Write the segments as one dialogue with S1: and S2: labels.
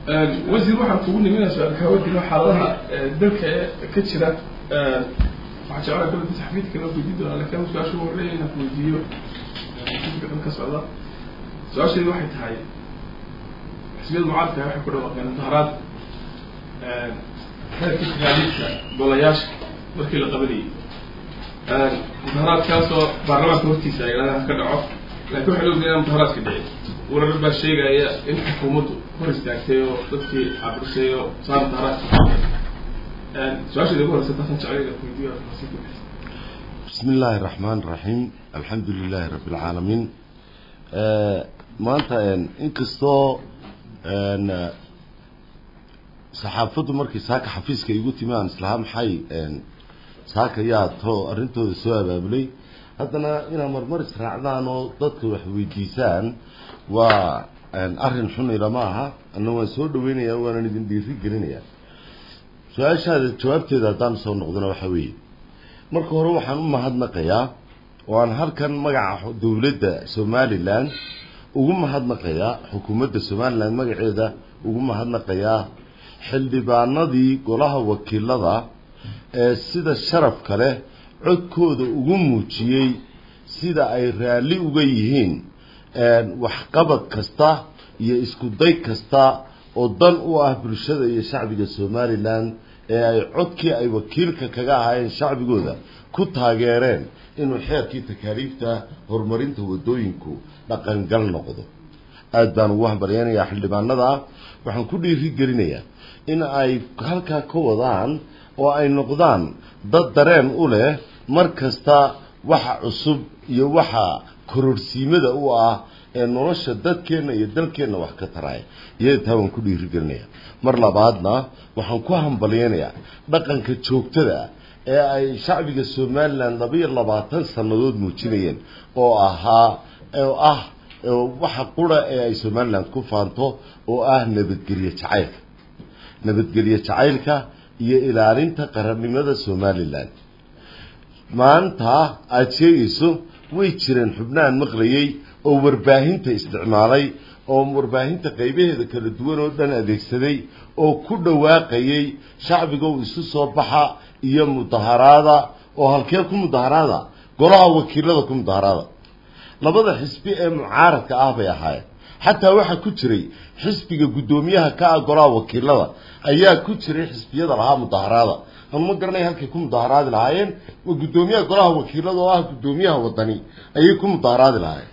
S1: wasiir waxaan kugu niminaa su-aal kaa weydiino xaaladaha dalka ee ka jira waxaa jeclaa kale taxfiidka loo weydiin doonaa laakiin su-aasha ugu horreeya inaan ku weydiiyo xisbiga ka socda su-aasheedu waxay tahay xisbiyada mucaaradka waxay ku dhawaaqeen mudaharaad heerka takaaliifka golayaasha markii la qabanayay mudaharaadkaasoo baarlamaanka hortiisa ay ilaadaha ka dhaco laakiin waxay loo inaan mudaharaadka dhici warar baa sheegaya in xukuumaddu hor istaagtay oo dadkii cabrisay oo saa mudaharaadka su-aasheeda ugu horeysa taasan jeclay inaan ku weydiiyo
S2: بسم الله الرحمن الرحيم الحمد لله رب العالمين maanta inkastoo saxaafaddu markii saaka xafiiska igu timi aan islahaa maxay saaka yaa to arrintooda soo abaabulay haddana inaa marmar israacdaan oo dadka wax weydiisaan waa arrin xun ilama aha ana waan soo dhaweynayaa waanan idin dhiiri gelinayaa su-aashaada jawaabteeda haddaan soo noqdona waxa weeye marka hore waxaan u mahadnaqayaa oo aan halkan magaca dowladda somalilan ugu mahadnaqayaa xukuumadda somalilan magaceeda ugu mahadnaqayaa xildhibaanadii golaha wakiilada ee sida sharafka leh codkooda ugu muujiyey sida ay raalli uga yihiin waxqabad kasta iyo isku day kasta oo dan u ah bulshada iyo shacbiga somalilan ee ay codkii ay wakiilka kaga ahaayeen shacbigooda ku taageereen inuu xeerkii takaaliifta horumarinta waddooyinku dhaqangal noqdo aada baan ugu hambalyeynayaa xildhibaanada waxaan ku dhiiri gelinayaa in ay halkaa ka wadaan oo ay noqdaan dad dareen u leh mar kasta waxa cusub iyo waxa kororsiimada u ah ee nolosha dadkeenna iyo dalkeenna wax ka taraya iyada taa waan ku dhiiri gelinayaa mar labaadna waxaan ku hambalyeynayaa dhaqanka joogtada ee ay shacbiga somalilan labaiyo labaatan sannadood muujinayeen oo ahaa oo ah waxa qura ee ay somalilan ku faanto oo ah nabadgelye jacaylka nabadgelye jacaylka iyo ilaalinta qarannimada somalilan maanta aada sheegayso way jireen xubnahan maqlayay oo warbaahinta isticmaalay oo warbaahinta qaybaheeda kala duwan oo dhan adeegsaday oo ku dhawaaqayay shacbigow isu soo baxa iyo mudaharaada oo halkee ku mudaharaada golaha wakiilada ku mudaharaada labada xisbi ee mucaaradka ah bay ahaayeen xataa waxaa ku jiray xisbiga guddoomiyaha ka ah golaha wakiilada ayaa ku jiray xisbiyada lahaa mudaharaada ama ma garanaya halkay ku mudaharaadi lahaayeen guddoomiyaha golaha wakiilada oo ah guddoomiyaha wadani ayay ku mudaharaadi lahaayeen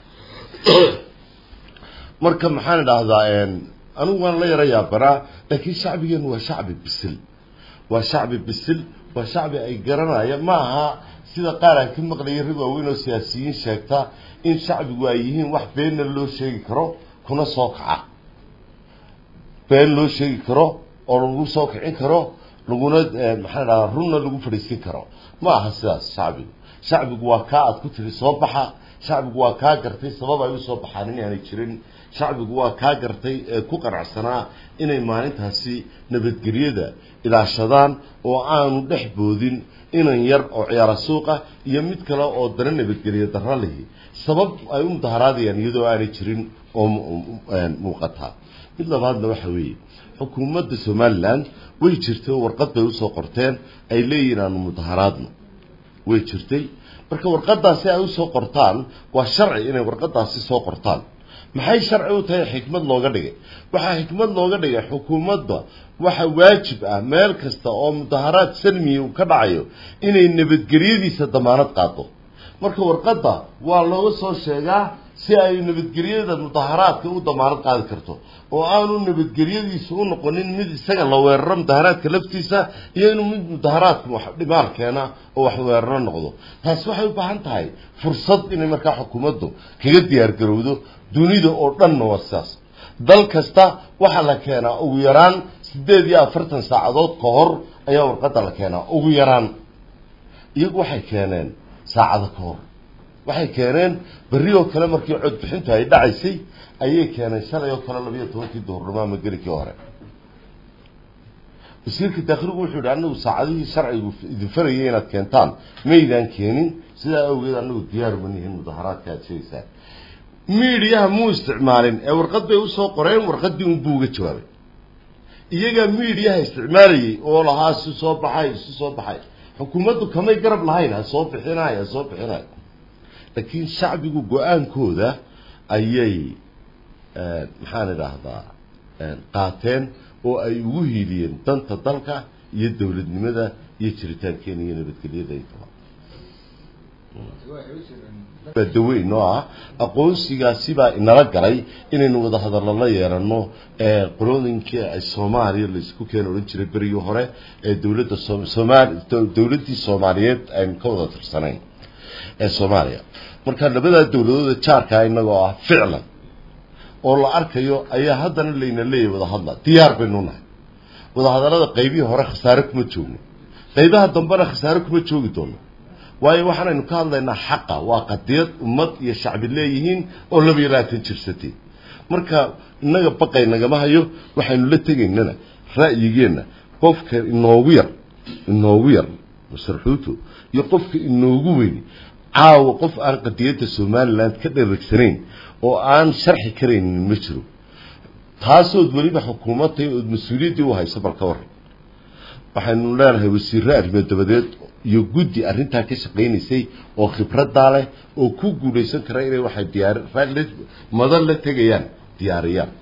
S2: marka maxaan idhaahdaa anigu waan la yara yaabanaa laakiin shacbigeenu waa shacbi bisil waa shacbi bisil waa shacbi ay garanaya ma aha sida qaar aan ka maqlayay rag waaweyn oo siyaasiyiin sheegta in shacbigu ay yihiin wax beenna loo sheegi karo kuna soo kaca been loo sheegi karo oo lagu soo kicin karo laguna maxaan idhahdaa runna lagu fadhiisin karo ma aha sidaas shacbigu shacbigu waa kaa aad ku tiri soo baxa shacbigu waa kaa gartay sabab ay usoo baxaan inaanay jirin shacbigu waa kaa gartay ee ku qanacsanaa inay maalintaasi nabadgelyada ilaashadaan oo aanu dhex boodin inan yar oo ciyaara suuqa iyo mid kale oo dana nabadgelya darro lihi sabab ay u mudaharaadayaan iyadoo aanay jirin oo muuqataa mid labaadna waxa weeye xukuumadda somalilan way jirtay oo warqad bay usoo qorteen ay leeyihiin aanu mudaharaadno way jirtay marka warqadaasi ay usoo qortaan waa sharci inay warqadaasi soo qortaan maxay sharci u tahay xikmad looga dhigay waxaa xikmad looga dhigay xukuumadda waxa waajib ah meel kasta oo mudaharaad salmiya uu ka dhacayo inay nabadgelyadiisa damaanad qaado marka warqadda waa looga soo sheegaa si ay nabadgelyada mudaharaadka u damaanad qaadi karto oo aanu nabadgelyadiisu u noqonin mid isaga la weeraro mudaharaadka laftiisa iyo inuu mid mudaharaadka wax dhimaar keena oo wax weeraro noqdo taasi waxay u baahan tahay fursad inay markaa xukuumaddu kaga diyaar garowdo dunida oo dhanna waa sidaas dal kasta waxaa la keenaa ugu yaraan siddeed iyo afartan saacadood ka hor ayaa warqadda la keenaa ugu yaraan iyagu waxay keeneen saacado ka hor waxay keeneen berri oo kale markii codbixintu ay dhacaysay ayay keeneen shalay oo kale labayo tobankii duhurnimo ama gelikii hore wasiirka daakligu wuxuu yidhi anagu saacadihii sharcigu idin farayay inaad keentaan maydaan keenin sidaa awgeed anagu diyaar uma nihin mudaharaadka aad sheegaysaan miidiyaha muu isticmaalin ee warqad bay usoo qoreen warqaddii unbuu uga jawaabay iyagaa miidiyaha isticmaalayay oo lahaa isu soo baxay isu soo baxay xukuumaddu kamay garab lahayn ha soo bixinay ha soo bixinay laakiin shacbigu go-aankooda ayay maxaan idhaahdaa qaateen oo ay ugu hiiliyeen danta dalka iyo dowladnimada iyo jiritaankeena iyo nabadgelyada intaba daweyn oo ah aqoonsigaasibaa inala galay inaynu wada hadallo la yeelano qolooyinkii ay soomaaliya laisku keena odhan jiray berigii hore ee dowladda somal dowladdii soomaaliyeed aynu ka wada tirsanayn ee soomaaliya marka labadaa dowladooda jaarkaa inagoo ah ficlan oo la arkayo ayaa haddana layna leeyahay wadahadla diyaar baynu nahay wadahadallada qaybihii hore khasaare kuma joogno qaybaha dambena khasaare kuma joogi doono waayo waxaanaynu ka hadlaynaa xaqa waa qadiyad ummad iyo shacbi leeyihiin oo laba iyo labaatan jirsatay marka innaga baqay nagama hayo waxaynu la tegaynana ra'yigeenna qofka inoogu yar inoogu yar masarxuuto iyo qofka inoogu weyni caawa qof aan qadiyadda somaliland ka dheregsanayn oo aan sharxi karaynin ma jiro taasood weliba xukuumadtay ood mas-uuliyaddii u hayso bal ka waran waxaynu leenahay wasiirre arrimo dabadeed iyo guddi arrintaa ka shaqaynaysay oo khibraddaa leh oo ku guulaysan kara inay waxay diyaar madan la tegayaan diyaariyaan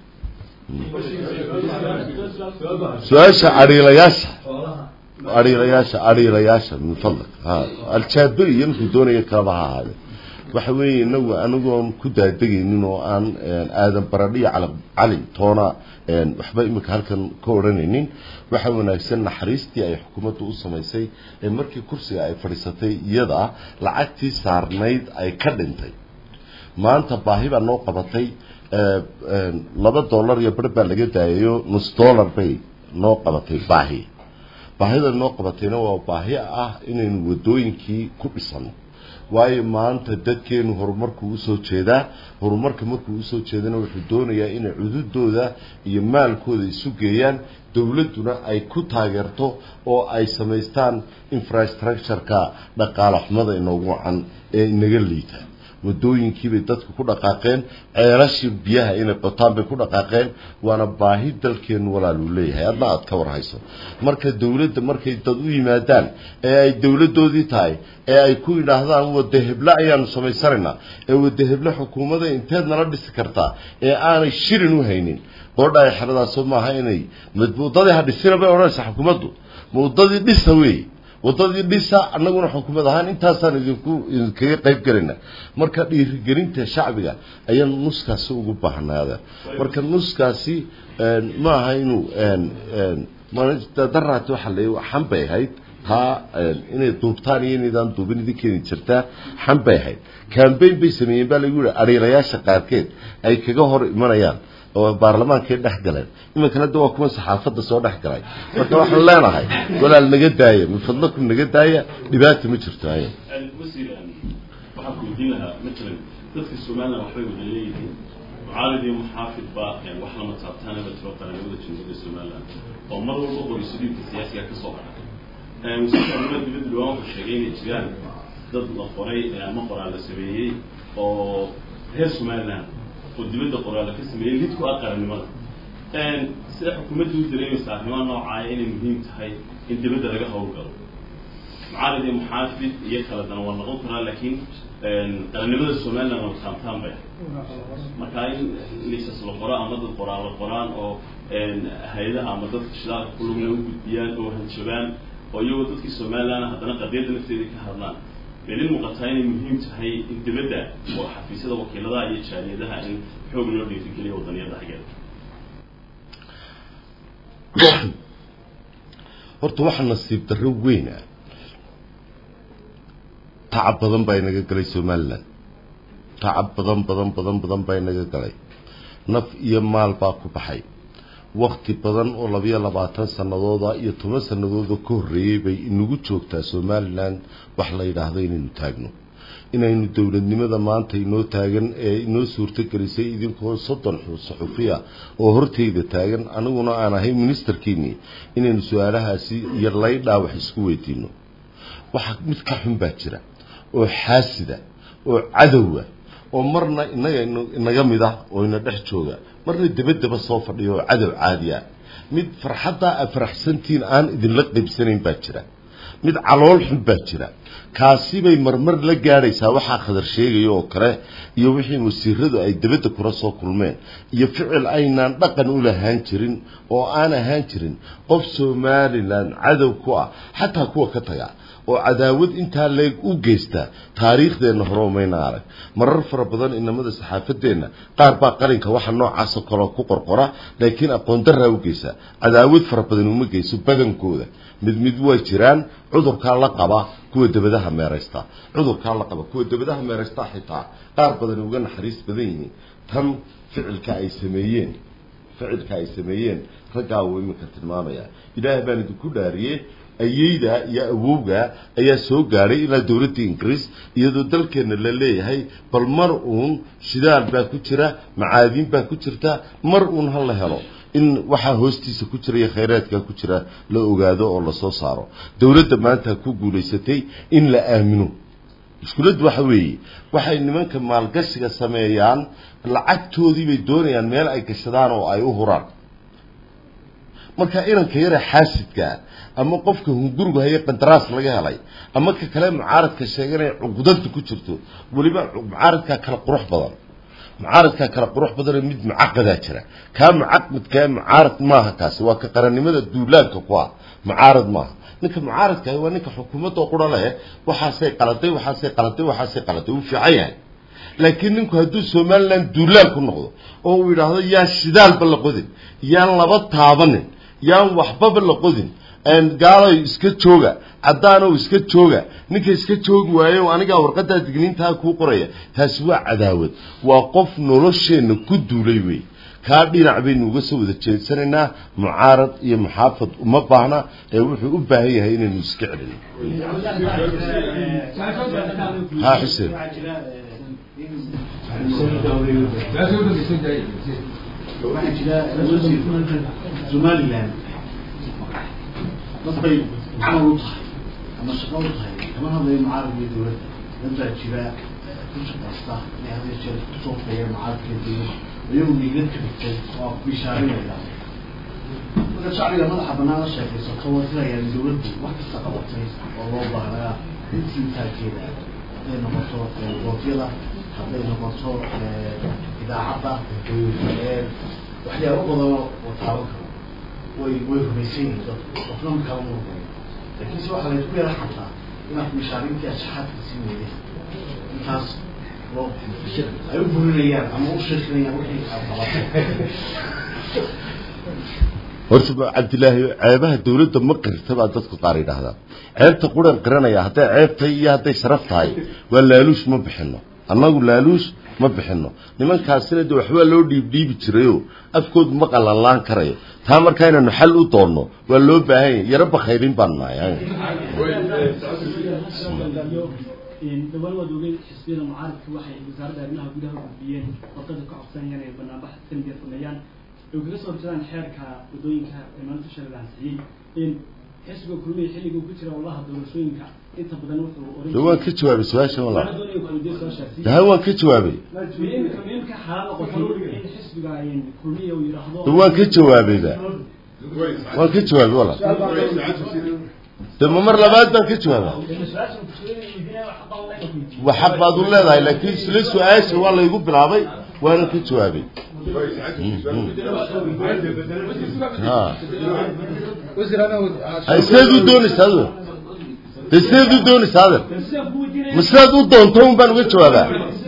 S2: su-aasha adhiilayaasha adhiilayaasha adhiilayaasha min fadlak ha aljaabe iyo ninkuu doonaya kalaba ha ahaade waxa weeye inagu anigoon ku daadegaynin oo aan aadan baradhiyo cala cali toona waxba imika halkan ka odhanaynin waxa wanaagsan naxariistii ay xukuumaddu u samaysay ee markii kursiga ay fadhiisatay iyada lacagtii saarnayd ay ka dhintay maanta baahi baa noo qabatay laba dollar iyo bar baa laga daayayo nus dollar bay noo qabatay baahi baahida noo qabatayna waa baahi ah inaynu wadooyinkii ku dhisano waayo maanta dadkeenu horumarkuu usoo jeedaa horumarka markuu usoo jeedana wuxuu doonayaa inay cududooda iyo maalkooda isu geeyaan dowladduna ay ku taageerto oo ay samaystaan infrastructure-ka dhaqaale xumada inoogu wacan ee inaga liita wadooyinkiibay dadku ku dhaqaaqeen ceelashii biyaha inay qotaan bay ku dhaqaaqeen waana baahi dalkeenu walaaluu leeyahay adna aad ka warhayso marka dowladda markay dad u yimaadaan ee ay dowladdoodii tahay ee ay ku yidhaahdaan wada heble ayaanu samaysanaynaa ee wada heble xukuumada inteed nala dhisi kartaa ee aanay shirin u haynin qoodha ay xeradaasoo maaha inay wadadii ha dhisina bay odhanaysaa xukuumaddu ma wadadii dhisa weeye wadadii dhisa annaguna xukuumad ahaan intaasaan idinku idinkaga qayb gelayna marka dhiirigelinta shacbiga ayaan nuskaasi ugu baahnaada marka nuskaasi ma aha inuu daraati waxa la xan bay ahayd taa inay duubtaan iyo inaydaan duubin idin keeni jirtaa xan bay ahayd cambaign bay sameeyeen baa lagu yihi adhiilayaasha qaarkeed ay kaga hor imanayaan oo baarlamaankay dhex galeen iminkana de waa kuwa saxaafadda soo dhex galay marka waxaan leenahay walaal naga daaya min fadlakum naga daaya dhibaata ma jirto ay
S3: wasiir waxaan ku weydiin lahaa matalan dadka somaliland waxbay wada leeyihiin mucaalid iyo muxaafid baa wax lama taabtaanaba tiro qaranimada jamhuuriyadda somaliland oo mar walba qorisadiinka siyaasiga ka soo baxa wasiirka arrimaha dibadda dhawaan wuxuu sheegay inay jiraan dad la qoray ama qoraal la sameeyey oo reer somaliland oo dibadda qoraala ka sameeyey lid ku ah qarannimada sida xukuumadda u dareemaysa arrimaha noocaaya inay muhiim tahay in dibadda laga howlgalo mucaalid iyo muxaafid iyo kala dana waa noqon karaa laakiin qarannimada somaliland waa taamtaan bay marka in lisas la qoro ama dad qoraal la qoraan oo hay-adaha ama dadka shidaalka ku lugna u gudbiyaan oo hanjabaan oo iyagoo dadkii somaliland haddana qadiyadda nafteeda ka hadlaan belin muuqataa inay muhiim tahay in dibadda oo xafiisyada wakiiladaha iyo jaaliyadaha in xoog loo dhiirigeliyo wadaniyada xaggeeda
S2: horta waxaa nasiib darro weyna tacab badan baa inaga galay somaliland tacab badan badan badan badan baa inaga galay naf iyo maal baa ku baxay wakti badan oo labayo labaatan sanadooda iyo toban sanadooda ka horreeyey bay inagu joogtaa somaliland wax la yidhaahdo inaynu taagno inaynu dowladnimada maanta inoo taagan ee inoo suurtogelisay idinkoo soddon saxufiya oo horteyda taagan aniguna aan ahay ministerkiinii inaynu su-aalahaasi iyo laydhaa wax isku weydiino waxa mid ka xun baa jira oo xaasida oo cadowa oo marna inaga inaga mid ah oo ina dhex jooga marna debadaba soo fadhiya oo cadow caadi ah mid farxaddaa aad faraxsantihiin aan idinla qaybsanayn baa jira mid calool xun baa jira kaasi bay marmar la gaadhaysaa waxaa khadar sheegaya oo kale iyo wixii wasiiradu ay debadda kula soo kulmeen iyo ficil aynaan dhaqan u lahaan jirin oo aan ahaan jirin qof somalilan cadow ku ah xataa kuwa ka taga oo cadaawad intaa leeg u geysta taariikhdeenna hore umayna arag marar fara badan inamada saxaafadeenna qaar baa qalinka waxa noocaasoo kaleo ku qorqora laakiin aqoon daraa u geysa cadaawad fara badan uma geyso badankooda mid mid way jiraan cudurkaa la qaba kuwa debadaha meeraysta cudurkaa la qaba kuwa debadaha meeraysta xitaa qaar badan uga naxariis badan yihiin tan ficilka ay sameeyeen ficilka ay sameeyeen raggaa uu iminka tilmaamaya ilaahay baan idinku dhaariyey ayeyda iyo awowga ayaa soo gaadhay ilaa dowladda ingiriis iyadoo dalkeenna la leeyahay bal mar uun shidaal baa ku jira macaadiin baa ku jirta mar uun ha la helo in waxaa hoostiisa ku jira iyo khayraadkaa ku jira la ogaado oo lasoo saaro dowladda maanta ku guulaysatay in la aamino mushkiladdu waxa weeye waxay nimanka maalgashiga sameeyaan lacagtoodii bay doonayaan meel ay gashadaan oo ay u huraan marka inanka yara xaasidkaa ama qofka hungurigu haye qandaraas laga helay ama ka kale mucaaradka sheeganaya cuqdanta ku jirto weliba mucaaradkaa kala qurux badan mucaaradkaa kala qurux badanoo mid mucaqadaa jira kaa mucaqadkaa mucaarad maaha kaasi waa ka qarannimada duulaanka ku ah mucaarad maaha ninka mucaaradka waa ninka xukuumadda qura leh waxaasay qaladay waxaasay qaladay waxaasay qaladay wuu fiican yahay laakiin ninku hadduu somalilan duulaan ku noqdo oo uu yidhaahdo yaan shidaalba la qodin yaan laba taabanin yaan waxbaba la qodin gaaloy iska jooga caddaanow iska jooga ninka iska joogi waayo anigaa warqaddaa digniintaa kuu qoraya taasi waa cadaawad waa qof nolosheenna ku duulay wey kaa dhinac baynu uga soo wada jeedsanaynaa mucaarad iyo muxaafad uma baahna ee wuxuu u baahan yahay inaynu iska celino ha xuseen
S4: waxaa jira somaliland dadbay camal u tahay ama shaqo u tahay kama hadlayo mucaarad iyo dowladda dad baa jira ku shaqaysta inay had iyo jeer kusoo feeyeen mucaaradka dowladda iyagu niigad ka dhigtay oo bishaarinaya marka shacbiga madaxa banaan la sheekaysato waa filayaan dowladdu wax kasta qabatay oo loo baahnaa intii taageeda hadday noqoto gootyada hadday noqoto idaacadda waxyaabo badanoo oo taaban karo way way rumaysan yihiin dadku qofna ma kala murmay laakiin se waxaa laysku yara xataa inaad mishaarintii ashaxaadka sii weydeen intaas loo ay u burinayaan ama u sheekinayaan wixii aad qabatay
S2: horta cabdilaahi ceebaha dawladda ma qirta baa dadku qaar yidhaahdaa ceebta quran qiranaya hadday ceeb tahay iyo hadday sharaf tahay waa laaluush ma bixino annagu laaluush ma bixino nimankaasina de waxbaa loo dhiibdhiibi jirayo afkoodu ma qalanlaan karayo taa markaa inaynu xal u doonno waa loo baahan yahy yaro bakhayrin baan nahay
S5: dhawaan waad ogeyn xisbiyada mucaaradka waxay wasaaradda arrimaha gudaha u gudbiyeen warqada ka codsanayaan inay banaanbax sanadiya sameeyaan ay kaga soo horjeedaan xeerka wadooyinka ee maalinta shalay la ansixiyey in xisbiga kulmiya xilliga ku jira wallaha doorashooyinka inta badan wuxuu oran
S2: de waan ka jawaabay su-aasha wala
S5: waxaan doonaya kuweydiin su-aashaasi
S2: daha waan ka jawaabay
S5: imika imika xalaal noqotay in xisbiga kulmiya uu yidhaahdo
S2: de waan ka jawaabayba waan ka jawaabay wala de ma mar labaad baan ka jawaaba
S5: su-aashan kusuulinaya xaqaa wallahi ku weydiiyey
S2: wa xaq baad u leedahay laakiin isla su-aasha waa laygu bilaabay waana ka jawaabay ha hay sideed u doonaysaa adu de sideed u doonaysaa adan
S5: sidaan ku weydiinaya
S2: ma sidaad u doonto un baan uga jawaabaa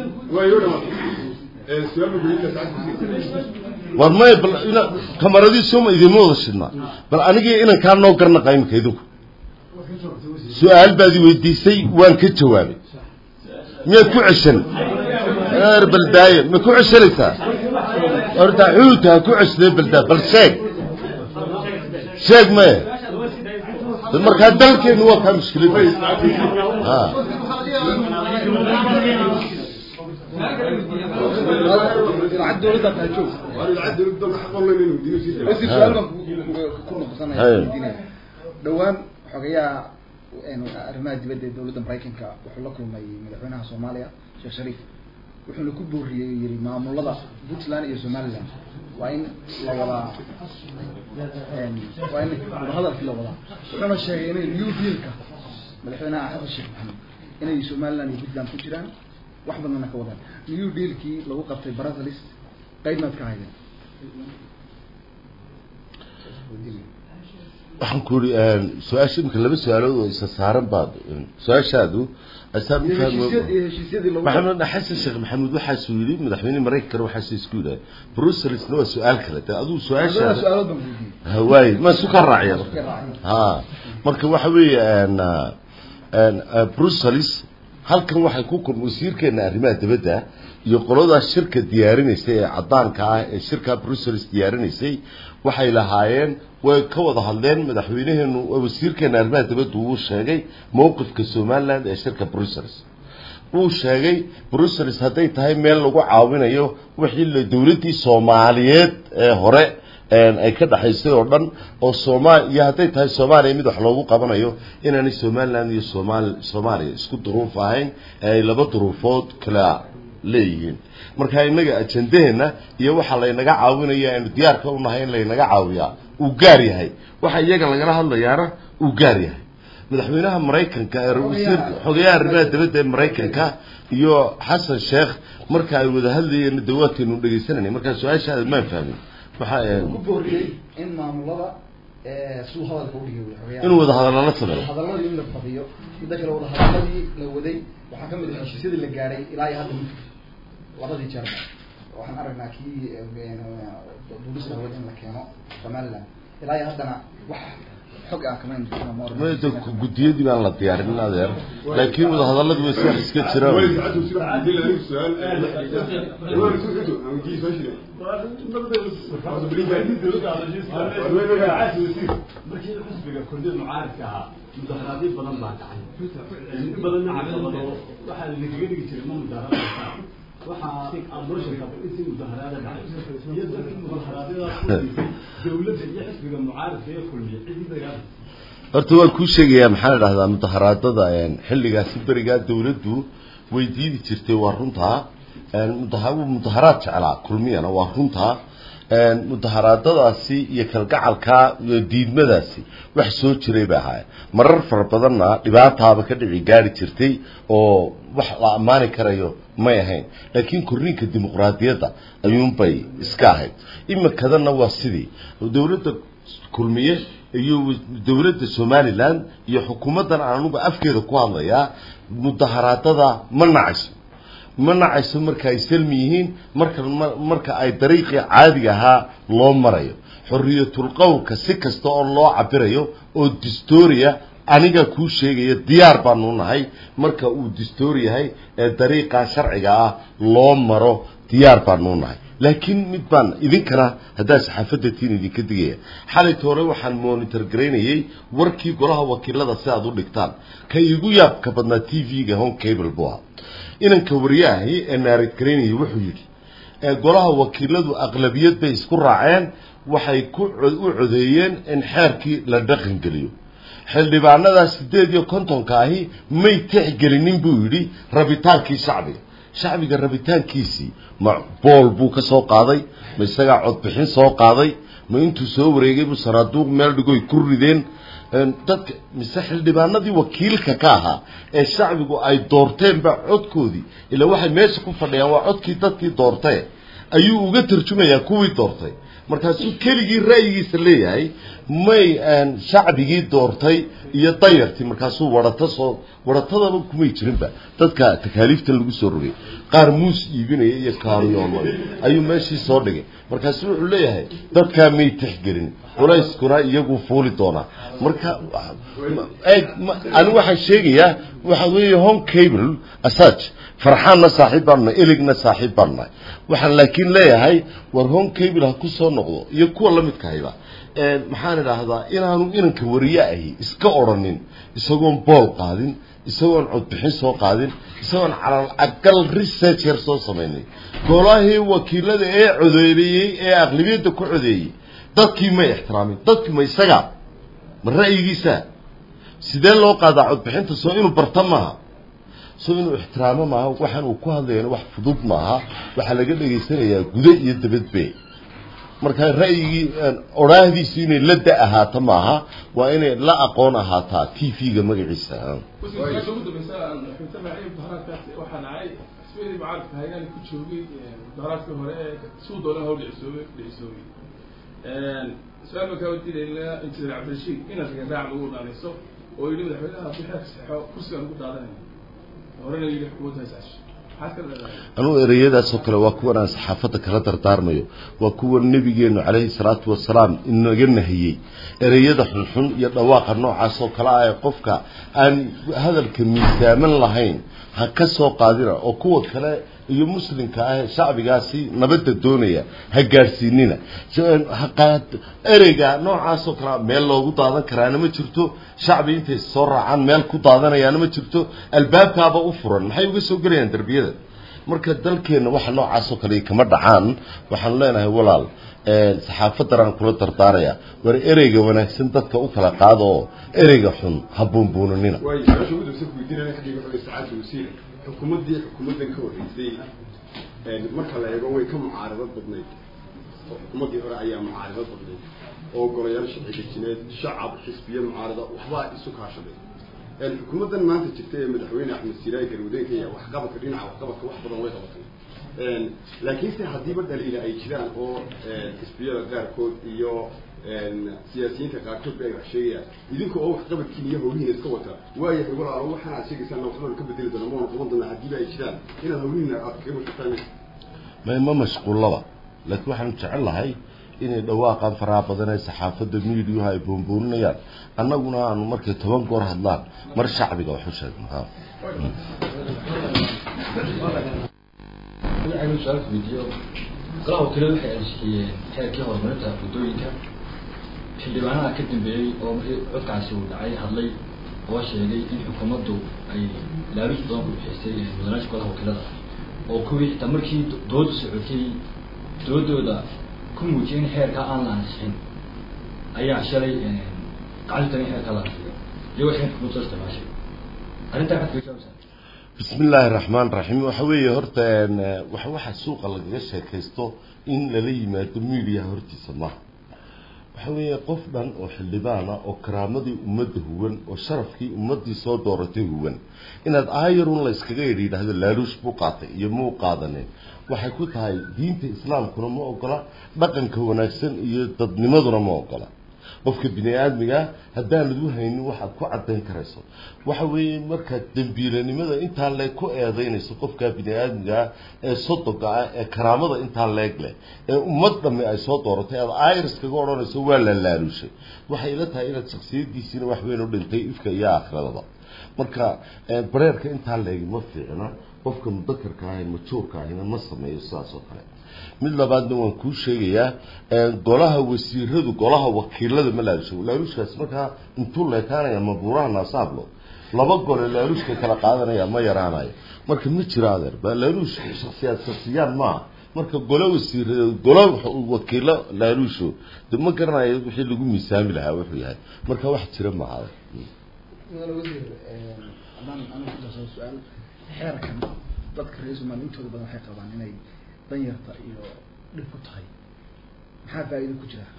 S2: war maya bal ina kamaradiisuma idinma wada shidnaa bal anigii inankaa noo garnaqa imika idinku su-aal baad i weydiisay waan ka jawaabay miyaad ku ceshan eer baldaaye ma ku ceshanaysaa horta xuuta ha ku ceshdee baldaa bal sheeg sheeg maya de markaa dalkeenu waa kaa mushkiladda ha
S6: dhowaan xogayaha arrimaha dibadda ee dowladda maraykanka wuxuu la kulmay madaxweynaha soomaaliya sheekh shariif wuxuuna ku booriyey yiri maamulada puntland iyo somaliland waa in la wadaa waa in wadahadalkii la wadaa wuxuuna sheegay inay new dealka madaxweynaha xasan sheekh maxamed inay somaliland iyo puntland ku jiraan wax badanna ka wadaan new dealkii lagu qabtay brussels qaybnaad ka haydeen
S2: waxaan ku uri su-aasha imika laba su-aalood oo isa saaran baad su-aashaadu asaan u fahmo
S6: heshiisyadii lagu
S2: maxamed xasan sheekh maxamuud waxaasuu yidhi madaxweyne maraykankana waxaasuu isku yidhaha brusselsna waa su-aal kale de aduu
S6: labada
S2: su-aashaada
S6: su-aalood baan weydiiyey
S2: hawaay ma isu ka raacya
S6: Iska raacay.
S2: ha marka waxa weeye n n brussels halkan waxay ku kulma wasiirkeena arrimaha dibadda iyo qoladaas shirka diyaarinaysay ee caddaanka ah ee shirka brussels diyaarinaysay waxay lahaayeen way ka wada hadleen madaxweynaheenu wasiirkeena arrimaha dibadda uu sheegay mowqifka somaliland ee shirka brussels uu sheegay brussels hadday tahay meel lagu caawinayo wixii la dowladdii soomaaliyeed ee hore een ay ka dhaxaysay oo dhan oo soomaal iyo hadday tahay soomaaliya mid wax loogu qabanayo inaanay somaliland iyo somaal soomaaliya isku duruuf ahayn ee ay laba duruufood kala leeyihiin marka innaga ajendaheena iyo waxa laynaga caawinaya aynu diyaarka u nahay in laynaga caawiyaa uu gaar yahay waxa iyaga lagala hadlayaana uu gaar yahay madaxweynaha maraykanka ee wasiir xogeyaha arrimaha dibadda ee maraykanka iyo xasan sheekh marka ay wada hadlayeen dawaadkeenu dhegaysanayna markaa su-aashaada maan fahmin waxaa
S6: ku booriyey in maamulada suu hadalka u dhigay xogeyaha
S2: inuu wada hadallala sameeyo
S6: hadalladii in la badiyo midda kale wada hadalladii la waday waxaa ka mid ah heshiisyadii la gaadhay ilaa iyo hadda mid labadii jeerba waxaan aragnaa kii duulista hawada in la keeno somaliland ilaa iyo haddana wax xog aan kamayn
S2: mada guddiyadii baan la diyaarin adeer laakiin wada hadalladii way sax iska jiraan
S7: markii xisbiga kordiyada mucaaradka ahaa mudaharaadyo badan baa dhacay in badanna caqabado waxaa lagaga dhigi jiray ma mudaharada waxaa aad noo sheegtaa intii mudaharaada dhacay iyo dadkii mudaharaadyadaas kudiisay dowladda iyo xisbiga mucaaradka ee kulmiya cidii dagaalay
S2: horta waan kuu sheegayaa maxaa la dhahdaa mudaharaadada xilligaasi berigaa dawladdu way diidi jirtay waa runtaa mudaha- mudaharaad jeclaa kulmiyana waa runtaa mudaharaadadaasi iyo kalgacalka iyo diidmadaasi wax soo jiray bay ahaayeen marar fara badanna dhibaataaba ka dhici gaari jirtay oo wax la ammaani karayo may ahayn laakiin korriinka dimuqraadiyadda ayuunbay iska ahayd imikadanna waa sidii dowladda kulmiye iyo dowladda somaliland iyo xukuumaddan aan anugu afkeeda ku hadlayaa mudaharaadada ma nacayso ma nacayso marka ay salmi yihiin marka marka ay dariiqii caadiga ahaa loo marayo xorriyatul qowlka si kasta oo loo cabirayo oo distoria aniga kuu sheegaya diyaar baanu nahay marka uu distoor yahay ee dariiqa sharciga ah loo maro diyaar baanu nahay laakiin mid baan idinkana haddaa saxaafadda tiin idinka digaya xalayta hore waxaan monitor garaynayay warkii golaha wakiilada si aad u dhigtaan ka igu yaabka badnaa t v-ga home cable buu ahaa inanka wariyaahi ee naarid garaynayay wuxuu yidhi ee golaha wakiiladu aqlabiyad bay isku raaceen waxay ku u codeeyeen in xeerkii la dhaqangeliyo xildhibaanadaa siddeed iyo kontonka ahi may tixgelinin buu yidhi rabitaankii shacbiga shacbiga rabitaankiisii ma bool buu ka soo qaaday ma isagaa codbixin soo qaaday ma intuu soo wareegay buu sanaaduuq meel dhigoy ku rideen dadka mise xildhibaanadii wakiilka ka ahaa ee shacbigu ay doorteenba codkoodii ilaa waxay meesha ku fadhiyaan waa codkii dadkii doortee ayuu uga tarjumayaa kuwii doortay markaasuu keligii ra'yigiisa leeyahay may shacbigii doortay iyo dayartii markaasuu warato soo waratadaba kumay jirinba dadka takaaliiftan lagu soo rogay qaar muus iibinaya iyo kaariyoolo ayuu meeshii soo dhigay markaasu wuxuu leeyahay dadkaa may tixgelin culayskuna iyagu fuuli doonaa marka ani waxaan sheegayaa waxa weeye home cable asaj farxaanna saaxiib baanu nahay eligna saaxiib baanu nahay waxaan laakiin leeyahay war home cable ha ku soo noqdo iyo kuwa la midka hayba maxaan idhaahdaa inaanu inanka wariye ahi iska odrhanin isagoon bool qaadin isagoon codbixin soo qaadin isagoon calal agal research yar soo samaynay golahii wakiilada ee codeeyey ee aqlabiyadda ku codeeyey dadkii may ixtiraamin dadkii ma isagaa ma ra'yigiisa sidee loo qaadaa codbixinta soo inuu barta maaha so inuu ixtiraamo maaha waxaan uu ku hadlayana wax fudud maaha waxaa laga dhegaysanayaa gudo iyo dabadbe marka ra'yigii odhaahdiisu inay la da ahaato maaha waa inay la aqoon ahaataa t v-ga magaciisa
S1: ugu dambeysa xubinta magacii mudaharaadkaas waxaa dhacay xisbiyadii mucaaradka hayaan ku joogay mudaharaadkii hore ee suu doona hawl dhicisoobay dhicisoobay su-aal baan kaa wadiinayna injineer cabdirashiid inaad ragandaac lagu dhaanayso oo yidhi madaxweynaha haddii xeerka saxo kursigaan ugu daadanaya horena yidhi xukuumadda haysaasho maxaad ka leedahay
S2: anugu ereyadaasoo kale waa kuwan aan saxaafadda kala dardaarmayo waa kuwa nebigeenu calayhi salaatu wasalaam inaga nahiyey ereyada xunxun iyo dhawaaqa noocaasoo kale ah ee qofka aan hadalka miisaaman lahayn ha ka soo qaadina oo kuwa kale iyo muslimka ah ee shacbigaasi nabadda doonaya ha gaadhsiinina haqaad ereyga noocaasoo kale meel loogu daadan karaana ma jirto shacbi intay soo raacaan meel ku daadanayaana ma jirto albaabkaaba u furan maxay uga soo gelayaan derbiyada marka dalkeenna waxa noocaasoo kale kama dhacaan waxaanu leenahay walaal saxaafadaraan kula dardaaraya war ereyga wanaagsan dadka u kala qaado oo ereyga xun ha buunbuunanina
S8: waayo su-aasha ugu dambeysa kuweydiinaya xaggiga wuxuu sacaadda wasiir xukuumaddii xukuumaddan ka horreysay marka la eego way ka mucaaradad badnayd oo xukuumaddii hore ayaa mucaaradad badnayd oo golayaal sharci dejineed shacab xisbiye mucaarada waxbaa isu kaashaday xukuumaddan maanta jirta ee madaxweyne axmed siiraay garwadeenka iyo waxqabadka dhinaca waxqabadka wax badan way qabatay laakiinse haddiiba dhaliila ay jiraan oo xisbiyada qaarkood iyo siyaasiyiinta qaarkood ba ay wax sheegayaan idinka oo waxqabadkiina iyo howlihiina iska wata waayahay walaalo waxaan aad sheegaysaan waxbaan ka bedeli doona maana qaban doona haddiiba ay jiraan inaad howlihiina aad kaga mashquultaan
S2: ma ma mashquullaba laakiin waxaanu jecel lahay inay dhawaaqaan faraha badan ee saxaafadda miidiyuha ay buunbuuninayaan annaguna aanu markay toban goor hadlaan mar shacbiga wax u sheegno ha
S9: waxaynu su-aal weydiiyo golaha wakiilada waxay ansixiyeen xeerkii horumarinta waddooyinka xildhibaanaha ka dambeeyey oo markii codkaasi uu dhacay hadlay oo sheegay in xukuumaddu ay laabiis badan ku bixisay mudanaasha golaha wakiilada oo kuwii xitaa markii doodu socotay doodooda ku muujiyay in xeerkaa aan la ansixin ayaa shalay gacanta in xeerkaa la ansixiyo iyagoo xeerka xukuumadda soo isticmaashay arrintaa maxaad kaga jawabsaa
S2: bismi illaahi raxmaan raxiim waxa weeye horta wax waxa suuqa lagaga sheekaysto in lala yimaado miidiya hortiisa maaha waxa weeye qof dhan oo xildhibaana oo karaamadii ummadda huwan oo sharafkii ummaddii soo dooratay huwan inaad aayarun la yskaga yidhi yidhaahdo laaluush buu qaatay iyo muu qaadanin waxay ku tahay diinta islaamkuna ma ogola dhaqanka wanaagsan iyo dadnimaduna ma ogola qofka bini aadmiga haddaanad u haynin waxaad ku caddayn karayso waxa weeye markaad dembiilanimada intaa leeg ku eedaynayso qofka bini aadmigaa ee sodoga ah ee karaamada intaa leeg leh ee ummad dhamme ay soo dooratay aad iris kaga odhanayso waa la laaluushay waxay ila tahay inaad shaksiyadiisiina wax weyn u dhintay ifka iyo aakhiradaba marka bareerka intaa leegi ma fiicna qofka mudakarka ah ee majuurka ahina ma sameeyo sidaas oo kale mid labaadna waan kuu sheegayaa golaha wasiiradu golaha wakiilada ma laalusho laaluushkaas markaa intuu leekaanaya mabuuraha naasaablo laba gole laaluushka kala qaadanaya ma yaraanayo marka ma jiro adeer ba laaluush shaksiyaad shaksiyaan maaha marka golo wasiir golo wakiilo laaluusho de ma garanayo wixii lagu miisaami lahaa wuxuu yahay marka wax jira maaha adeer
S6: mudane wasiir haddaan anigu ku darso su-aal xeerkan dadka reer somaliya intooda badan waxay qabaan inay danyarta iyo dhib ku tahay maxaa faa'iido ku jira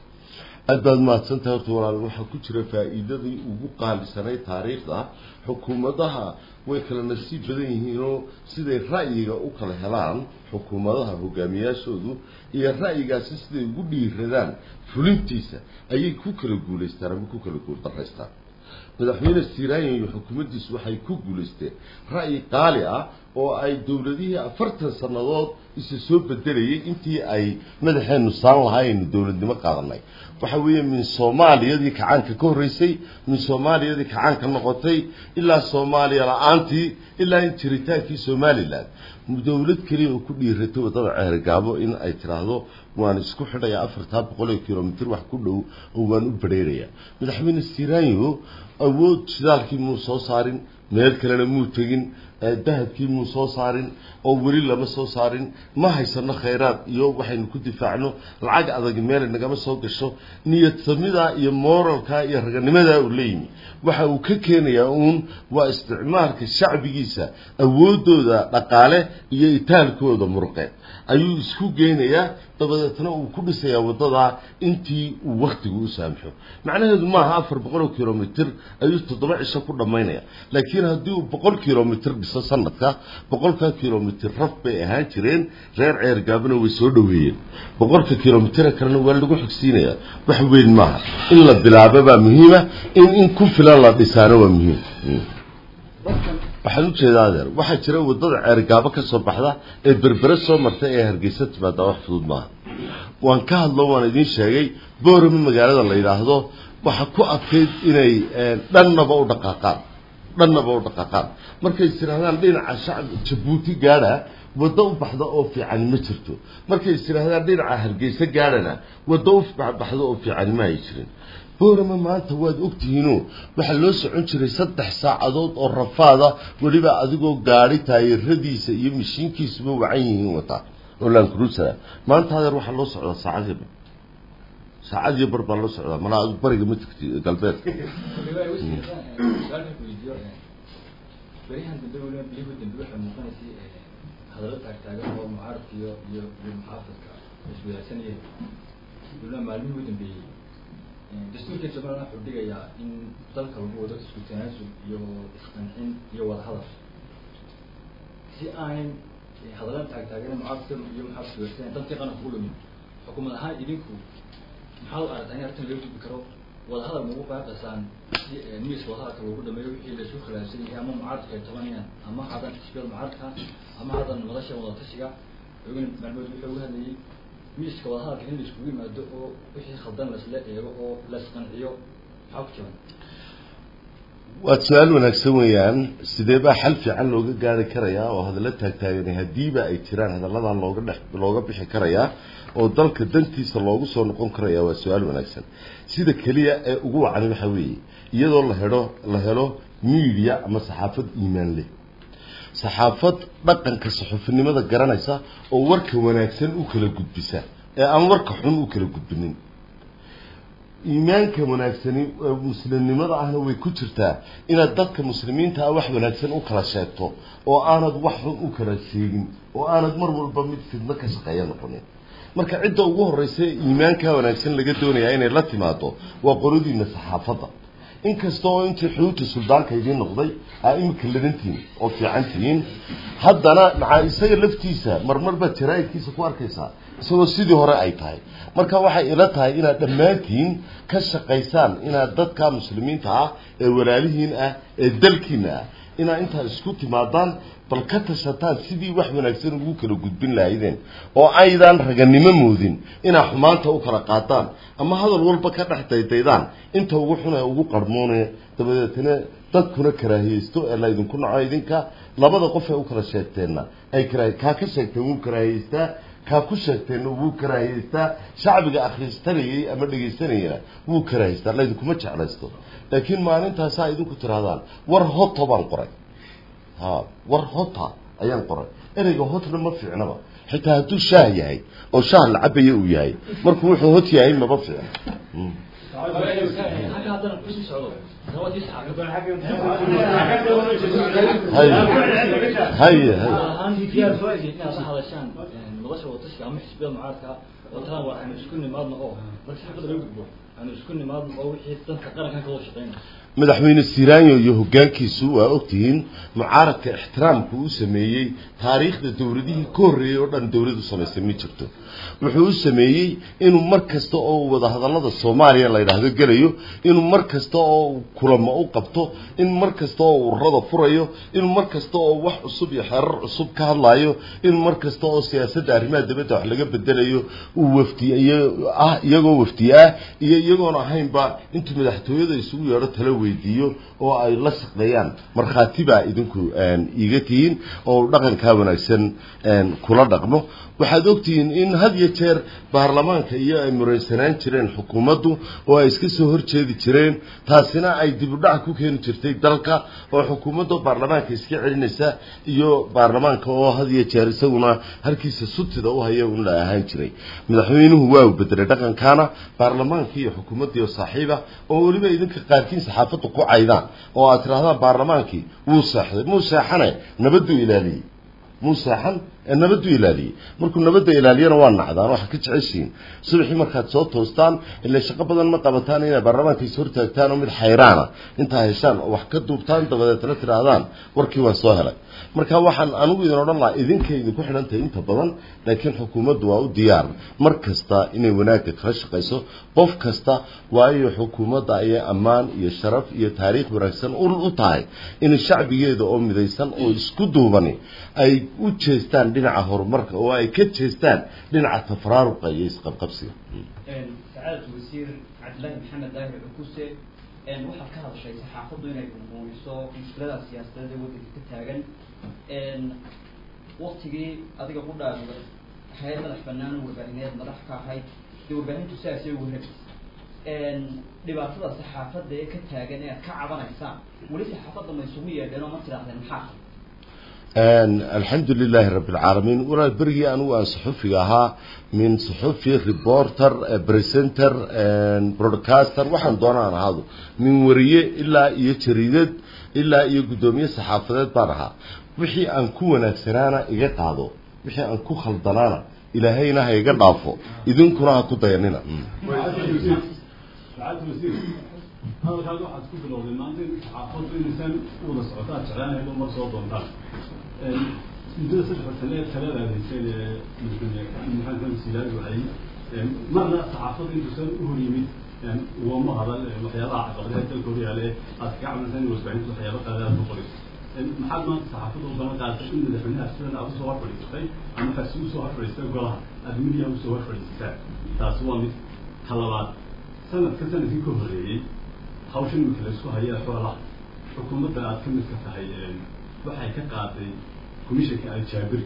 S2: aad baad mahadsantahay horta walaal waxaa ku jira faa'iidadii ugu qaalisanay taariikhda xukuumadaha way kala nasiib badan yihiinoo siday ra'yiga u kala helaan xukuumadaha hogaamiyaashoodu iyo ra'yigaasi siday ugu dhiiradaan fulintiisa ayay ku kala guulaystaan ama ku kala guuldaraystaan madaxweyne siraayan iyo xukuumaddiisu waxay ku guulaysteen ra'yi qaali ah oo ay dowladihii afartan sannadood isa soo bedelayay intii ay madaxeenu saan lahaaynu dowladnimo qaadanay waxa weeye min soomaaliyadii kacaanka ka horreysay min soomaaliyadii kacaanka noqotay ilaa soomaaliya la-aantii ilaa in jiritaankii somalilan dowlad keliya oo ku dhiiratay waddada ceerigaabo in ay tiraahdo waan isku xidhayaa afartaa boqol oo kilomitr wax ku dhow oo waan u badheerayaa madaxweyne siraanyo awood shidaalkii muu soo saarin meel kalena muu tegin dahabkii muu soo saarin oo weli lama soo saarin ma haysano khayraad iyo waxaynu ku difaacno lacag adag meelay nagama soo gasho niyadsamida iyo moralka iyo raganimadaa uu leeyimi waxa uu ka keenayaa uun waa isticmaalka shacbigiisa awoodooda dhaqaale iyo itaalkooda muruqeed ayuu isku geynayaa dabadeetna uu ku dhisayaa waddadaa intii uu waktigu u saamxo macnaheedu maaha afar boqol oo kilomitr ayuu toddoba cisho ku dhammaynaya laakiin haddii uu boqol kilomitr dhiso sanadka boqolka kilomitr raf bay ahaan jireen reer ceergaabana way soo dhoweeyeen boqolka kilomitr kalena waa lagu xigsiinayaa wax weyn maaha in la bilaabo baa muhiima in in ku filan la dhisaano waa muhiim waxaan ujeedaa adeer waxaa jira waddada ceergaabo ka soo baxda ee berbere soo marta ee hargeysa timaadaa wax fudud maaha waan ka hadlo waan idiin sheegay boorama magaalada la yidhaahdo waxa ku adkayd inay dhannaba u dhaqaaqaan dhannaba u dhaqaaqaan markay istidhahdaan dhinaca shacab jabuuti gaadha waddo u baxda oo fiicani ma jirto markay istidhahdaan dhinaca hargeysa gaadhana waddo u baxda oo fiicani ma ay jirin boorama maanta waad ogtihiinoo waxaa loo socon jiray saddex saacadood oo rafaada weliba adigoo gaadhi taayiradiisa iyo mashiinkiisuba wacan yihiin wataa oo lancruisera maanta adeer waxaa loo socdaa saacadii bar saacadii bar baa loo socdaa malaa adigu bariga ma jirti galbeedka
S9: beryahan dambe weliba bilihii dambe waxay muuqanaysay hadallo taagtaagan oo mucaaradka iyo iyo iyo muxaafadka iswadaagsanayeen weliba maalmihii u dambeeyey dastuurka somaliland wuxuu dhigayaa in dalka lagu wado isku tanaasul iyo isqancin iyo wadahadal si aanay hadallan taagtaagan mucaaradka iyo muxaafadka wadaagsanaya dalkii qaranka u lumin xukuumad ahaan idinku maxaad u aragtaa in arrintan laga gudbi karo wadahadal magu baaqaysaan si miiska wadahadalka lagu dhameeyo wixii laisku khilaafsan yahay ama mucaaradka ay tabanayaan ama hadan xisbiyada mucaaradka ama hadan madasha wadatashiga ogan maalmood wuxuu uga hadlayay miiska wadahadalka in la iskugu yimaado oo wixii khaldan laisla eego oo laisqanciyo maxaa ku jiran
S2: waad su-aal wanaagsan weeyaan sidee baa xal fiican looga gaari karayaa oo hadallo taagtaaganay haddiiba ay jiraan hadalladan looga dhex looga bixi karayaa oo dalka dantiisa loogu soo noqon karayaa waa su-aal wanaagsan sida keliya ee ugu wacani waxaa weeye iyadoo la helo la helo media ama saxaafad iimaan leh saxaafad dhaqanka saxuufinimada garanaysa oo warka wanaagsan u kala gudbisa ee aan warka xun u kala gudbinin iimaanka wanaagsani muslimnimada ahna way ku jirtaa inaad dadka muslimiinta ah wax wanaagsan u kala sheegto oo aanad wax xun u kala sheegin oo aanad mar walba mid fidno ka shaqeeya noqonin marka cidda ugu horreysa iimaanka wanaagsan laga doonayaa inay la timaado waa qoladiina saxaafadda inkasta oo intii xuduudta suldaanka idiin noqday aa imika ladantihiin oo fiican tihiin haddana maxaa isaga laftiisa marmar baad jaraa'idkiisa ku arkaysaa isagoo sidii hore ay tahay marka waxay ila tahay inaad dhammaantiin ka shaqaysaan inaad dadka muslimiinta ah ee walaalihiin ah ee dalkiina ah inaad intaad isku timaadaan bal ka tashataan sidii wax wanaagsan ugu kala gudbin lahaydeen oo aydaan raganimo moodin inaad xumaanta u kala qaadaan ama hadal walba ka dhex daydaydaan inta ugu xun ee ugu qarmoone dabadeetna dadkuna karaahiyeysto ee laydinku naco idinka labada qof ee u kala sheegteenna ay kara kaa ka sheegteen wuu karaahiyeystaa kaa ku sheegteenna wuu karaahiyeystaa shacbiga akhristanayay ama dhegaysanayana wuu karaahiyeystaa laydinkuma jeclaysto laakiin maalintaasaa idinku tirahdaan war hoto baan qoray ha war hota ayaan qoray ereyga hotna ma fiicnaba xitaa hadduu shaah yahay oo shaah la cabaya uu yahay markuu wuxuu hot yahay maba fiicna
S9: halka haddana kusii socdo nabadii
S2: haye haye
S9: ahaan diyaar soo eegay inaad la hadashaan madasha watashiga ama xisbiyada mucaaradka oo talaan waa aanu isku nimaadno oo marka xafada laga gudbo aanu isku nimaadno oo wixii danka qarankan ka wada shaqeyna
S2: madaxweyne siraanyo iyo hoggaankiisu waa ogtihiin mucaaradka ixtiraamku u sameeyey taariikhda dowladihii ka horreeyey oo dhan dowladu samaysay ma jirto wuxuu u sameeyey inuu mar kasta oo wadahadallada soomaaliya la yidhaahdo gelayo inuu mar kasta oo kulamo u qabto in mar kasta oo ururada furayo inuu mar kasta oo wax cusub iyo xeerar cusub ka hadlayo in mar kasta oo siyaasadda arrimaha dibadda wax laga bedelayo uu wafdiy ah iyagoo wafdiye ah iyo iyagoon ahaynba intuu madaxtooyada isugu yeedho tala wey weydiiyo oo ay la shaqeeyaan markhaati baa idinku iiga tihiin oo dhaqankaa wanaagsan kula dhaqmo waxaad ogtihiin in had iyo jeer baarlamaanka iyo ay muraysanaan jireen xukuumaddu oo ay iska soo horjeedi jireen taasina ay dib u dhac ku keeni jirtay dalka oo xukuumadda baarlamaanka iska celinaysa iyo baarlamaanka oo had iyo jeer isaguna halkiisa sutida u haya un la ahaan jiray madaxweynuhu waa uu bedelay dhaqankaana baarlamaankii iyo xukuumaddii oo saaxiiba oo weliba idinka qaarkiin saxaafadda ku caydaan oo aad tidhahdaan baarlamaankii wuu seexday muu seexane nabadduu ilaaliyey muu seexan nabaddu ilaaliyey markuu nabadda ilaaliyana waa nacdaan waxaa ka jeceshiin subaxii markaad soo toostaan ilaa shaqo badan ma qabataan inay baarlamaanka is hortaagtaan oo mid xayraana intaa heshaan oo wax ka duubtaan dabadeetna tidhaahdaan warkii waan soo helay marka waxaan anigu idin odhan lahaa idinkay idinku xidhan tahay inta badan laakiin xukuumaddu waa u diyaar mar kasta inay wanaagga kala shaqayso qof kasta waayo xukuumadda ayay ammaan iyo sharaf iyo taariikh wanaagsan u tahay in shacbigeeda oo midaysan oo isku duubani ay u jeestaan dhinaca horumarka oo ay ka jeestaan dhinaca tafaraaruqa iyo isqabqabsiga
S10: سعادة وزير عبد الله محمد داهر عكوسة een waxaad ka hadashay saxaafaddu inay muujiso mushkilada siyaasadeed ee waddanka ka taagan een waktigii adiga ku dhaafay hay'ad madax bannaan oo warbaahineed madax ka ahayd dee warbaahintu sidaasay ugu helaysa een dhibaatada saxaafadda ee ka taagan ee aad ka cabanaysaan weli saxaafadda ma isugu yeedheen oo ma tidhaahdeen maxaa
S2: alxamdu lilaahi rabbi alcaalamiin walaal berigii anigu aan saxufiga ahaa min saxufi reporter presenter broadcaster waxaan doonaan ahaado min wariye ilaa iyo jariidad ilaa iyo guddoomiye saxaafadeed baan ahaa wixii aan ku wanaagsanaana iga qaado wixii aan ku khaldanaana ilaahayna ha iga dhaafo idinkuna ha ku dayanina
S7: hadalkaas waxaad ku bilowday maanta in saxaafaddu inaysaan u wada socotaan jeclaanayd oo mar soo doontaan muddada saddex sane ee talada adeyseen ee maxamed silaad waxay marna saxaafaddu intuusan u hor yimid ugama hadal waxyaabaha caqabadaha dalka hor yaale aad kaga camalsan in warbaahintu waxyaaba qaada aad ku qorayso maxaad maanta saxaafadda u balan qaadatay in madaxweynaha sidan aad usoo hor fadhiisatay ama waxaad si usoo hor fadhiistay golaha aad midiyaha usoo hor fadhiisataan taasi waa mid talabaad sanadka sanadkii ka horeeyey hawshan imika la isku haya xoolaha xukuumadda aad ka mid ka tahay waxay ka qaaday commissionka aljaabiri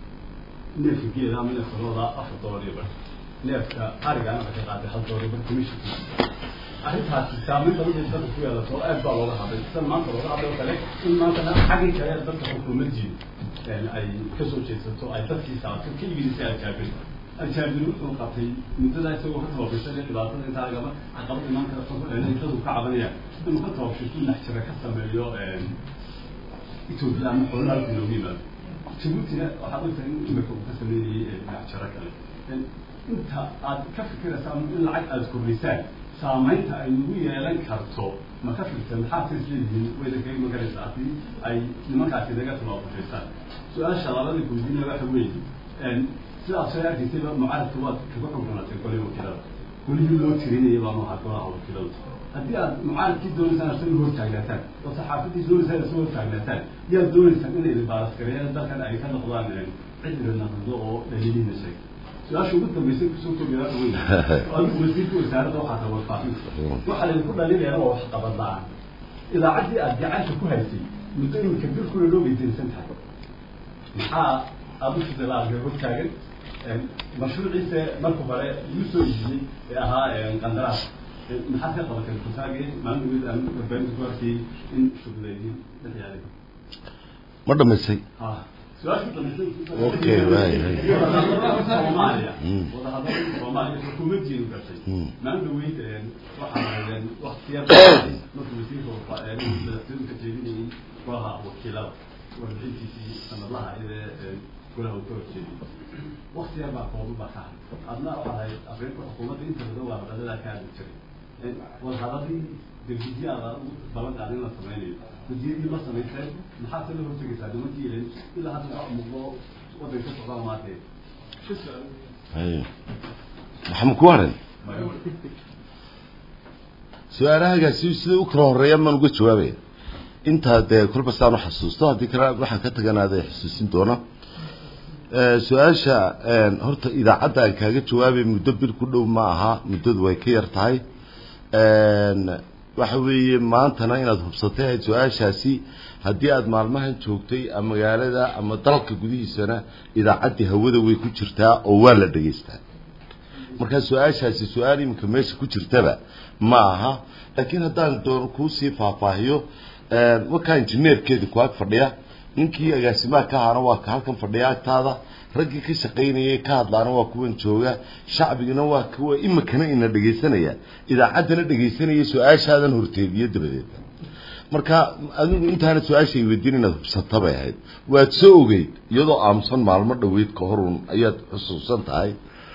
S7: neefka geeda ama neefka looda afar dolar iyo bar neefka arigaana waxay ka qaaday hal dolar iyo bar commissionka arrintaasi saameyn badan bay dadka ku yeelato oo aad baa looga hadlay sida maanta looga hadlay oo kale in maantana xaggii kale dadka xukuumaddiina ay kasoo jeedsato ay dadkii saarto ka iibisay aljaabiri aljaabiri wuxuu qabtay muddada isagoo ka tababarsan dhibaatada intaa agaba caqabad imaan kara dadu ka cabanayaan inuu ka tababshirto naxjira ka sameeyo etoobiya ama xoolaha halku noogu yimaado jabuutina waxaad ogtahay in imika uu ka sameynayay naxjiro kale inta aad ka fikiraysaa in lacag aada kordhisaan saamaynta ay nagu yeelan karto ma ka fikirta maxaad sis leedihiin wayda kaga magaraysa haddii ay nimankaasi naga tababarshaysaan su-aasha labada guudina waxa weeye sidaad soo arkaysayba mucaaradka waad kaga xukumatay golay wakiilada golihii loo tirinayay baa noohaa golaha wakiilada haddii aad mucaaradkii doonaysaan asaga hor taagnaataan oo saxaafadii doonaysaan asaga hor taagnaataan yaad doonaysaan inay idinbaalaskareeyaan dalkan ay ka noqdaan cid idin naqdo oo dhaliilihiina sheegta su-aasha ugu dambaysay kusoo koobiyaa weyn adigu wasiirka wasaaradda waxaa ka warfaafinta waxaa laydinku dhalinayana waa wax qabad la-aan idaacaddii aad gacanta ku haysay muddo iminka bilkuna loo weydiinsan tahay maxaa aada u fidilaaga hor taagan mashruuciisa marka hore igu soo iibiyey ee ahaa qandaraas maxaad ka qabatay kutaage maalin weyd aan warbaahinta ku arkayay in shugleediin dhexyaalay
S2: ma dhamaysay
S7: su-aasha dambaysay
S2: Okay, right, right.
S7: soomaaliya
S2: Mm.
S7: wadahadalada soomaaliya xukuumaddiinu gashay
S2: Mm.
S7: maalin weyd waxaa ahaydeen waktiya markuu wasiirka madaxtooyadu ka jeedinayay golaha wakiilada warbixintiisii sanadlaha ee golaha uu ka horjeediyey wakti yar baa kooban baa ka haray adna waxaad ahayd afrika xukuumadda inta badan waa wadadadaa ka hadli jiray wadahadadii degdegyaada ugu balan qaada in la sameynayo wasiiradii ma samayseen maxaad se la hortegaysaa nimankii ilen ilaa hadda waa muuqdo waddan ka socdaa maantee
S2: Haye. maxamed ku haran su-aalahagaasi sida u kala horeeya maan uga jawaabaya intaa dee kolba saan u xasuusto haddii kale waxaan ka taganaada xusuusin doona Eh, su-aasha eh, horta idaacadda aan kaaga jawaabay muddo bil ku dhow ma aha muddadu way ka yar tahay waxa weeye maantana inaad hubsatay ahayd su-aashaasi haddii aada maalmahan joogtay ama magaalada ama dalka gudihiisana idaacaddii hawada way ku jirtaa oo waa la dhegaystaa markaa su-aashaasi su-aal iminka meesha ku jirtaba ma aha laakiin haddaan doono kuusii faahfaahiyo wakaa injineerkeedi ku ag fadhiya ninkii agaasimaha ka ahaana waa ka halkan fadhiya agtaada raggii ka shaqaynayay ka hadlaana waa kuwan jooga shacbigana waa kuwa imikana ina dhegaysanaya idaacaddana dhegaysanaya su-aashaadan horteediyo dabadeeda marka adigu intaana su-aashay weydiin inaad hubsata bay ahayd waad soo ogeyd iyadoo aamusan maalmo dhaweyd ka horun ayaad xusuusan tahay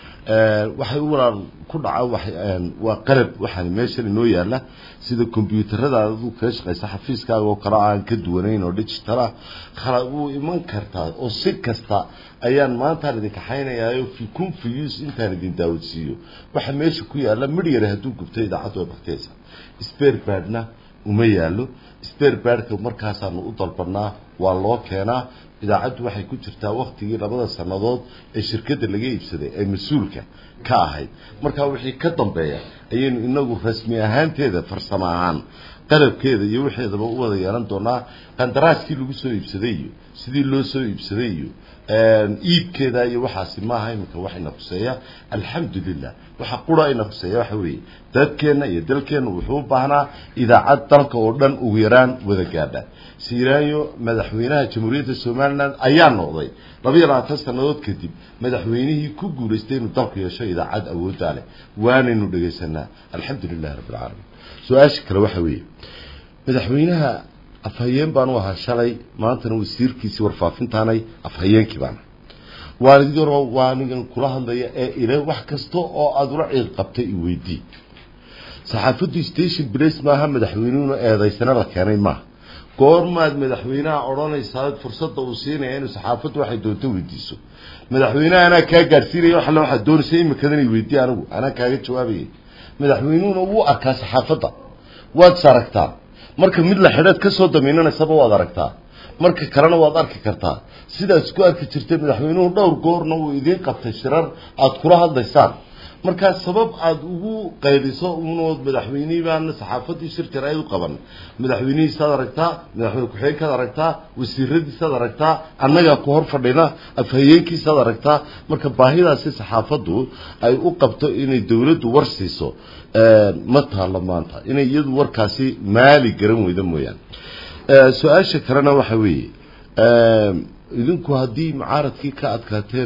S2: waxay u walaal ku dhaca waa qalab waxaan meeshan inoo yaala sida combyuutarada adu kaga shaqaysa xafiiskaaga oo kale aan ka duwanayn oo digital ah khala wuu iman kartaa oo si kasta ayaan maantaan idin kaxaynayaayo kun fus intaan idin daawadsiiyo waxa meesha ku yaala midhyare hadduu gubto idaacaddu way bakteysa sperbadna uma yaalo sperbadka markaasaanu u dalbanaa waa loo keenaa idaacaddu waxay ku jirtaa waktigii labada sannadood ee shirkadda laga iibsaday ee mas-uulka ka ahayd markaa wixii ka dambeeya ayaynu inagu rasmi ahaanteeda farsamo ahaan qalabkeeda iyo wixeedaba u wada yeelan doonaa qandaraaskii lagu soo iibsaday iyo sidii loo soo iibsaday iyo iibkeeda iyo waxaasi maaha iminka wax ina khuseeya alxamdulilah waxa qura ina khuseeya waxa weeye dadkeenna iyo dalkeenna wuxuu u baahnaa idaacad dalka oo dhan ugu yaraan wada gaadha siiraanyo madaxweynaha jamhuuriyadda somalilan ayaa noqday labaiyo labaatan sannadood kadib madaxweynihii ku guulaystay inuu dalku yeesho idaacad awooddaa leh waanaynu dhegaysanaa alxamdu lilahi rabbi alcaalamiin su-aasha kale waxa weeye madaxweynaha afhayeen baanu ahaa shalay maantana wasiirkiisii warfaafintaanay afhayeenkii baana waanidiroo waanigan kula hadlaya ee ile wax kasta oo aada ula ciid qabtay i weydii saxaafaddu station blace maaha madaxweynuhuna eedaysana la keenay maaha goormaad madaxweynaha odhanaysaa fursadda uu siinaya inuu saxaafaddu waxay doonto weydiiso madaxweynaha anaa kaa gaadhsiinaya wax alle waxaad doonaysa imikadan i weydii anigu anaa kaaga jawaabayay madaxweynuhuna wuu arkaa saxaafadda waad is aragtaa marka mid la xidheed ka soo damiinanaysaba waad aragtaa marka kalena waad arki kartaa sidaad isku arki jirtay madaxweynuhu dhowr goorna uu idiin qabtay shirar aada kula hadlaysaan markaa sabab aada ugu qayliso unood madaxweynihii baana saxaafaddii shir jaraa'id u qaban madaxweynihiisaad aragtaa madaxweyne ku-xigeenkaad aragtaa wasiiradiisaad aragtaa annagaa ku hor fadhina afhayeenkiisaad aragtaa marka baahidaasi saxaafaddu ay u qabto inay dowladdu war siiso ma taalo maanta inay iyadu warkaasi maali garan weyda mooyaane su-aasha kalena waxa weeye idinku haddii mucaaradkii ka adkaateen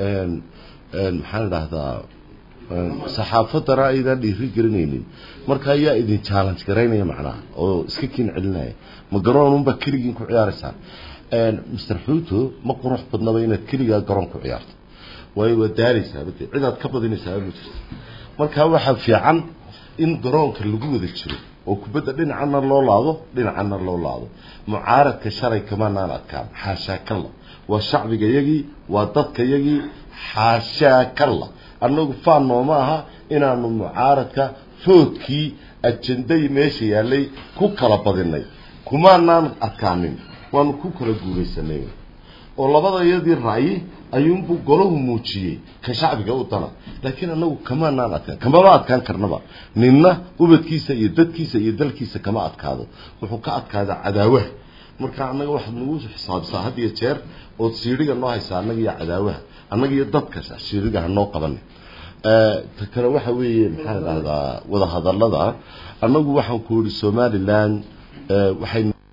S2: maxaan idhaahdaa saxaafaddana aydan dhiiri gelinaynin marka ayaa idin challenge garaynaya macnaha oo iska kiin celinaya ma garoonunbaa keligiin ku ciyaaraysaan master xuuto ma qurux badnaba inaad keligaa garoon ku ciyaarto waayo waa daaleysaa bade cidaad ka badinaysaa ma jirto marka waxaa fiican in garoonka lagu wada jiro oo kubadda dhinacana loo laado dhinacana loo laado mucaaradka shalay kamanaan adkaan xaashaa kalla waa shacbiga yagii waa dadka yagii xaashaa kalla annagu faan nooma aha inaanu mucaaradka foodkii ajenday meesha yaallay ku kala badinay kumaanaan adkaanin waanu ku kala guulaysanay oo labada iyadii ra'yi ayuunbuu golahu muujiyey ka shacbiga u dana laakiin annagu kamaanaan adkaan kamama adkaan karnaba ninna ubadkiisa iyo dadkiisa iyo dalkiisa kama adkaado wuxuu ka adkaadaa cadaawaha marka annaga waxaad nagu xisaabisaa had iyo jeer ood siidhiga noo haysaa annaga iyo cadaawaha annaga iyo dadkas siidhiga hanoo qabana ta kale waxa weeye maxaan idhahdaa wadahadallada annagu waxaan ku yihi somalilan waxay